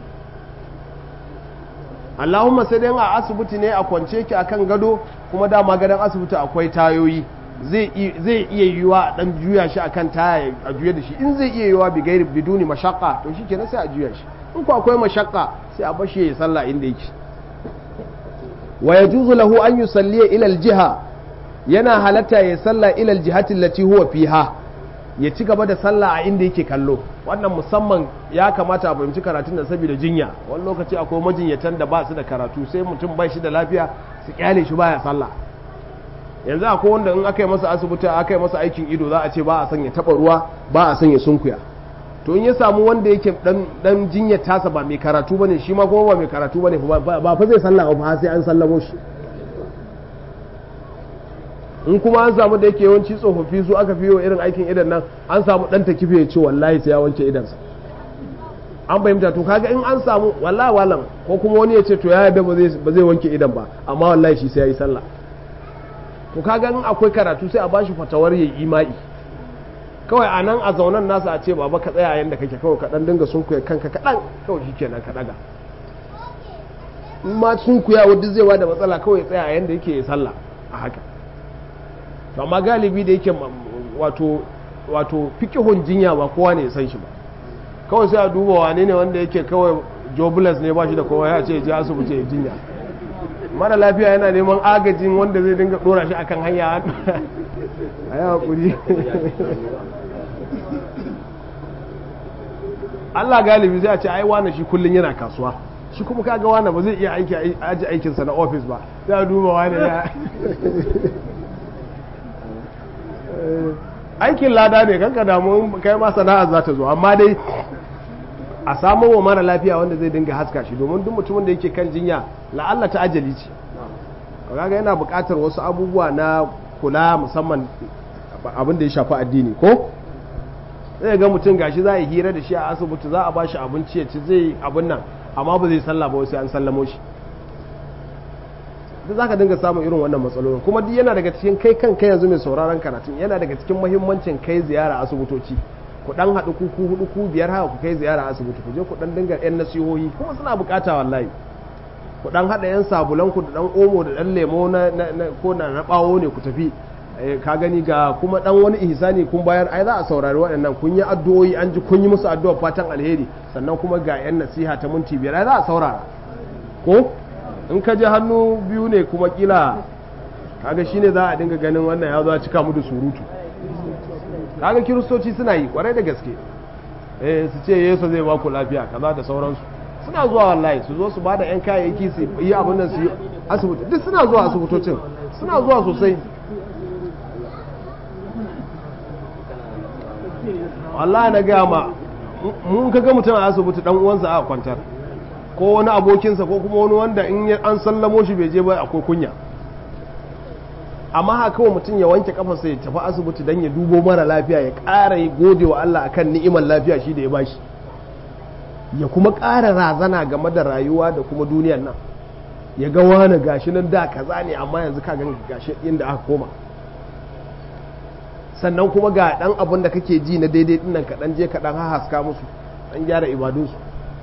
Allahumma sai dai a asibiti ne a kwance ki akan gado kuma dama gadon asibiti akwai tayoyi zai iya yiwa a dan juya shi akan taya a juya da shi in zai iya yiwa bi gairi biduni mashaqqa to shikenan sai a juya shi in ko akwai mashaqqa sai a bashi ya sallah inda yake wa yajuzu lahu an yusalliya ila aljiha yana halatta ya salla ila aljihati allati huwa fiha ya ci gaba da sallah a inda yake kallo wannan musamman ya kamata a fahimci karatun da saboda jinya wani lokaci akwai majinyatan da ba su da karatu sai mutum bai shi da lafiya su kyale shi baya sallah yanzu akwai wanda in aka yi masa asibiti aka yi masa aikin ido za a ce ba a sanya taba ruwa ba a sanya sunkuya to in ya samu wanda yake dan dan jinyar tasa ba mai karatu bane shi ma kuma ba mai karatu bane ba fa zai sallah ba sai an sallamo shi in kuma an samu da yake yawanci tsofaffi su aka fiye irin aikin idan nan an samu dan ta kife ya ce wallahi sai ya wanke idansa an fahimta to kaga in an samu wallahi walam ko kuma wani ya ce to ya yarda ba zai wanke idan ba amma wallahi shi sai ya yi sallah to kaga in akwai karatu sai a bashi fatawar yayi imai kawai a nan a zaunan nasa a ce baba ka tsaya yanda kake kawai ka dan dinga sunkuya kanka kaɗan kawai shi kenan ka ɗaga in ma sunkuya wadda zai da matsala kawai tsaya yanda yake ya sallah a haka to amma galibi da yake wato wato fikihun jinya ba kowa ne ya san shi ba kawai sai a duba wane ne wanda yake kawai jobless ne ba shi da kowa ya ce ji asibiti ya jinya mara lafiya yana neman agajin wanda zai dinga dora shi akan hanya a yi haƙuri Allah galibi zai ce ai wane shi kullum yana kasuwa shi kuma kaga wane ba zai iya aiki aji aikinsa na ofis ba sai a duba wane ya aikin lada ne kanka damu kai ma sana'a za ta zo amma dai a samu wa mara lafiya wanda zai dinga haska shi domin duk mutumin da yake kan jinya la'alla ta ajali ce kaga yana buƙatar wasu abubuwa na kula musamman abin da ya shafi addini ko zai ga mutum gashi za a yi hira da shi a asibiti za a bashi abinci ya ci zai abin nan amma ba zai sallah ba sai an sallamo shi duk zaka dinga samun irin wannan matsalolin kuma duk yana daga cikin kai kanka yanzu mai sauraron karatun yana daga cikin muhimmancin kai ziyara asibitoci ku dan haɗu ku ku hudu ku biyar haka ku kai ziyara asibiti ku je ku dan dinga yan nasihohi kuma suna bukata wallahi ku dan haɗa yan sabulan ku da dan omo da dan lemo na ko na na bawo ne ku tafi ka gani ga kuma dan wani ihsani kun bayar ai za a saurari waɗannan kun yi addu'o'i an ji kun yi musu addu'a fatan alheri sannan kuma ga yan nasiha ta minti biyar ai za a saurara ko in ka je hannu biyu ne kuma kila kaga shine za a dinga ganin wannan ya zo a cika mu da surutu kaga kiristoci suna yi kwarai da gaske eh su ce yesu zai ba ku lafiya kaza da sauransu suna zuwa wallahi su zo su bada yan kayayyaki su yi abin nan su yi asibiti duk suna zuwa asibitocin suna zuwa sosai wallahi na gaya ma mun kaga mutum a asibiti dan uwansa a kwantar ko wani abokinsa ko kuma wani wanda in an sallamo shi bai je ba akwai kunya amma haka kawai mutum ya wanke kafarsa ya tafi asibiti don ya dubo mara lafiya ya ƙara yi gode wa Allah akan ni'imar lafiya shi da ya bashi ya kuma ƙara razana game da rayuwa da kuma duniyar nan ya ga wani gashi nan da kaza ne amma yanzu ka gan gashi inda aka koma sannan kuma ga ɗan abin da kake ji na daidai dinnan ka ɗan je ka ɗan haska musu ɗan gyara ibadunsu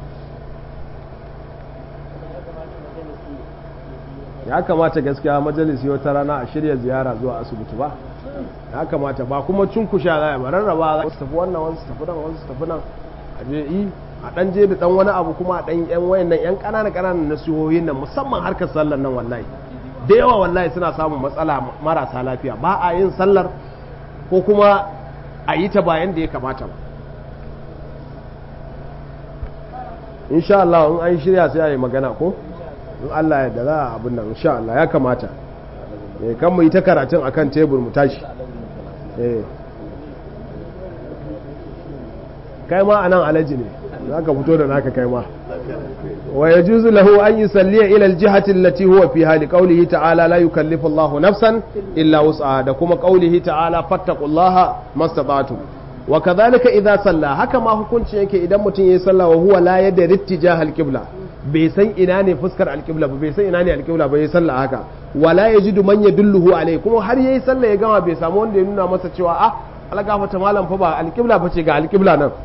ya kamata gaskiya majalisi wata rana a shirya ziyara zuwa asibiti ba ya kamata ba kuma cunkusha za a rarraba za su tafi wannan wasu tafi nan wasu tafi nan a je yi a dan je da dan wani abu kuma a dan yan wayan nan yan kanana kananan nasihohin nan musamman harkar sallar nan wallahi da yawa wallahi suna samun matsala marasa lafiya ba a yin sallar ko kuma a yi ta bayan da ya kamata ba insha Allah in an shirya sai a yi magana ko in Allah ya da za a abin nan insha Allah ya kamata eh kan mu yi ta karatun akan tebur mu tashi eh kai ma anan alaji ne zaka fito da naka kai ma wa yajuzu lahu an yusalliya ila aljihati allati huwa fiha li qawlihi ta'ala la yukallifu Allahu nafsan illa wus'aha da kuma qawlihi ta'ala fattaqullaha mastata'tum wa kadhalika idza salla haka ma hukunci yake idan mutum yayi sallah wa huwa la yadri ittijah alqibla bai san ina ne fuskar alƙibla ba bai san ina ne alƙibla ba ya sallah haka wala ya ji man ya dulluhu alai kuma har yayi sallah ya gama bai samu wanda ya nuna masa cewa ah algafata malam fa ba alƙibla ba ce ga alƙibla nan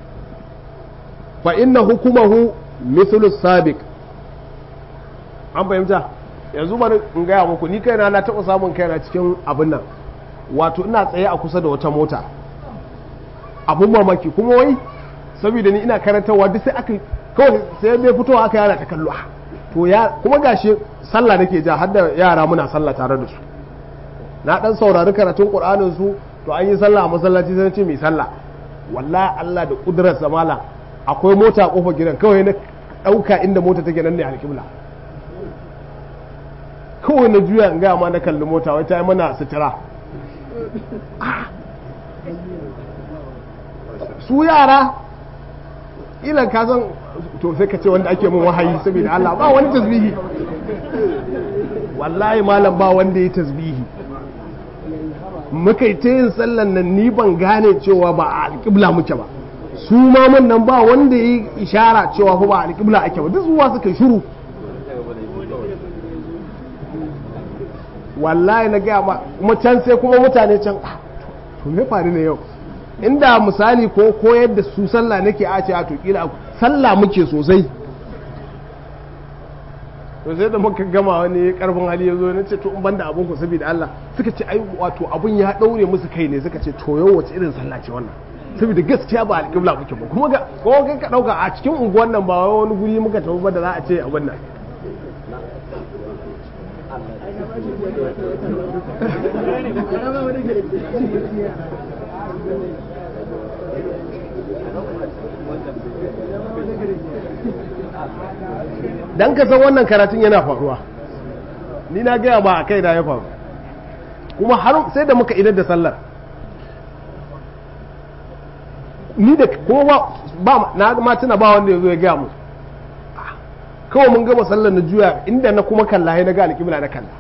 fa inna hukumahu mithlu sabiq an fahimta yanzu bari in gaya muku ni kaina na taɓa samun kaina cikin abin nan wato ina tsaye a kusa da wata mota abun mamaki kuma wai saboda ni ina karantarwa duk sai aka kawai sai bai fitowa aka yana ta kallo to ya kuma gashi sallah nake ja har da yara muna sallah tare da su na dan saurari karatun qur'anin su to an yi sallah a masallaci sai ce mai sallah wallahi Allah da kudrar samala akwai mota a kofar gidan kawai na dauka inda mota take nan ne alƙibla kawai na juya in gaya ma na kalli mota wai ta yi mana sutura su yara ilan ka san to sai ka ce wanda ake mun wahayi saboda Allah ba wani tasbihi wallahi malam ba wanda ya tasbihi muka yi ta yin sallan nan ni ban gane cewa ba a alƙibla muke ba su mamun nan ba wanda ya yi ishara cewa fa ba alƙibla ake ba duk zuwa suka shiru wallahi na gaya ma kuma can sai kuma mutane can to me faru ne yau inda misali ko koyar da su sallah nake a ce a to kila sallah muke sosai to sai da muka gama wani karfin hali ya zo na ce to in banda abun ku saboda Allah suka ce ai wato abun ya daure musu kai ne suka ce to yau wace irin sallah ce wannan saboda gaskiya ba alƙibla muke ba kuma ga ko kai ka dauka a cikin unguwan nan ba wani guri muka tafi ba da za a ce abin nan dan ka san wannan karatun yana faruwa ni na gaya ba a kai da ya faru kuma har sai da muka idar da sallar ni da kowa ba na ma tuna ba wanda ya zo ya gaya mu kawai mun gama sallar na juya inda na kuma kalla na ga alƙibla na kalla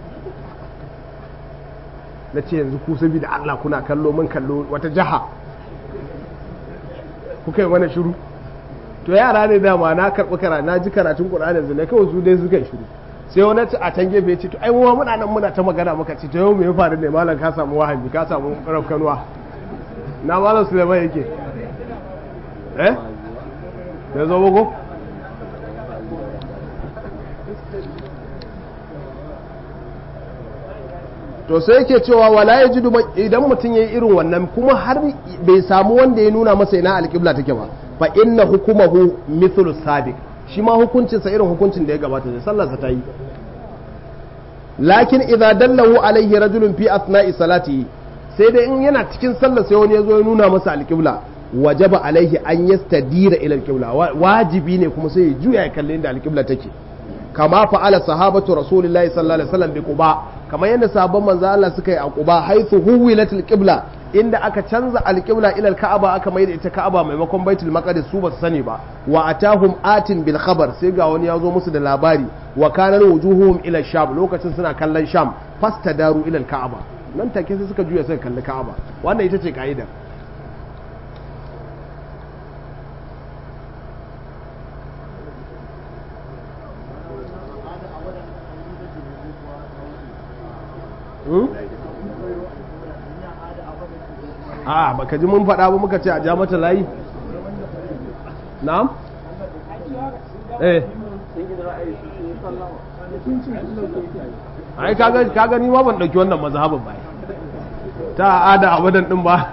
na ce yanzu ku sabi da Allah kuna kallo mun kallo wata jaha kuka yi mana shiru to yara ne dama na karɓi kara na ji karatun ƙur'ani yanzu ne kawai su dai suka yi shiru sai wani a can gefe ce to ai mu muna nan muna ta magana muka ce to yau me ya faru ne malam ka samu wahabi ka samu rafkanuwa na malam Suleiman yake eh ya zo bugu to sai yake cewa wala ya ji idan mutum ya yi irin wannan kuma har bai samu wanda ya nuna masa ina alƙibla take ba fa inna hukumahu mithlu sabiq shi ma hukuncinsa irin hukuncin da ya gabata ne sallarsa ta yi lakin idza dallahu alaihi rajulun fi asna'i salatihi sai dai in yana cikin sallar sai wani ya zo ya nuna masa alƙibla wajaba alaihi an yastadira ila alƙibla wajibi ne kuma sai ya juya ya kalli inda alƙibla take kama fa'ala sahabatu rasulillahi sallallahu alaihi wasallam bi quba kamar yadda sahabban manzo Allah suka yi a quba haythu huwilat alqibla inda aka canza alqibla ila alka'aba aka mai da ita ka'aba maimakon baitul maqdis su ba su sani ba wa atahum atin bil khabar sai ga wani ya zo musu da labari wa kana wujuhuhum ila sham lokacin suna kallon sham fastadaru ila alka'aba nan take sai suka juya suka kalli ka'aba wannan ita ce ka'idar a baka ji mun faɗa ba muka ce a ja mata layi na'am eh ai kaga ni ma ban ɗauki wannan mazhabin ba ta ada abadan din ba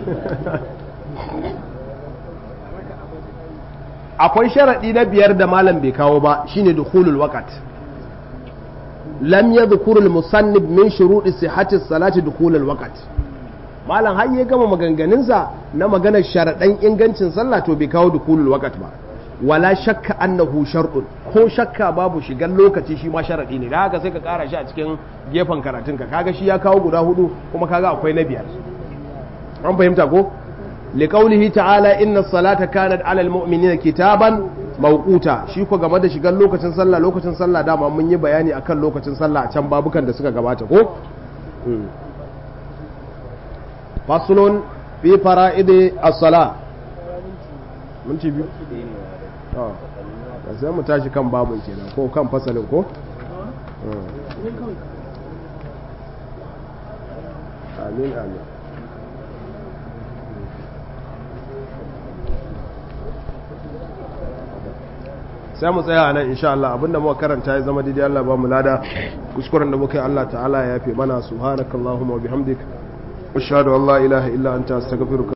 akwai sharaɗi na biyar da malam bai kawo ba shine dukhulul waqt lam yadhkur al musannib min shuruɗi sihhati salati dukhulul waqt malam har ya gama maganganunsa na maganar sharaɗan ingancin sallah to bai kawo dukulul waqt ba wala shakka annahu shar'un ko shakka babu shigan lokaci shi ma sharaɗi ne da haka sai ka ƙara shi a cikin gefen karatunka kaga shi ya kawo guda hudu kuma kaga akwai na biyar an fahimta ko liqaulihi ta'ala inna salata kanat 'ala al-mu'minina kitaban mawquta shi ko game da shigan lokacin sallah lokacin sallah dama mun yi bayani akan lokacin sallah a can babukan da suka gabata ko faslun fi fara'idi as-sala mun ci biyu to sai mu tashi kan babun kenan ko kan fasalin ko amin amin sai mu tsaya nan insha Allah abinda muka karanta ya zama daidai Allah ba mu lada kuskuren da muka yi Allah ta'ala ya yafe mana subhanakallahumma wa bihamdika ashhadu an la ilaha illa anta astaghfiruka